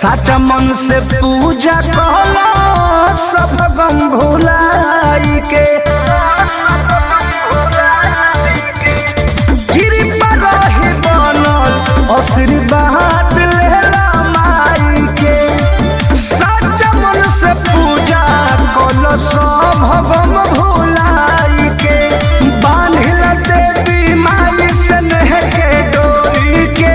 साचा मन से पूजा कहला सब गम भुलाई के कृपा रही बनल आशीर्वाद लेला माई के साचा मन से पूजा कहला सब गम भुलाई के बांधिल देवी माई से नेह के डोरी के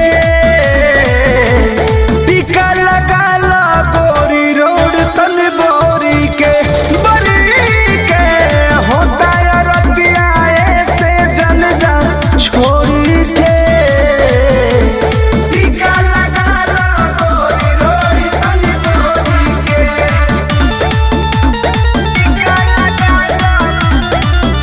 टीका लगा ला गोरी रोड तन बोरी के बरी के होता है रतिया ऐसे जन जा छोरी के टीका लगा ला गोरी रोड तन बोरी के टीका लगा ला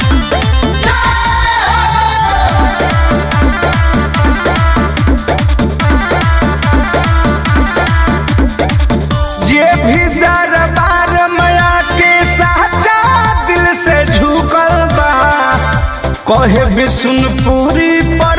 जे भी दरबार माया के साचा दिल से झुकल बा कहे विष्णुपुरी पर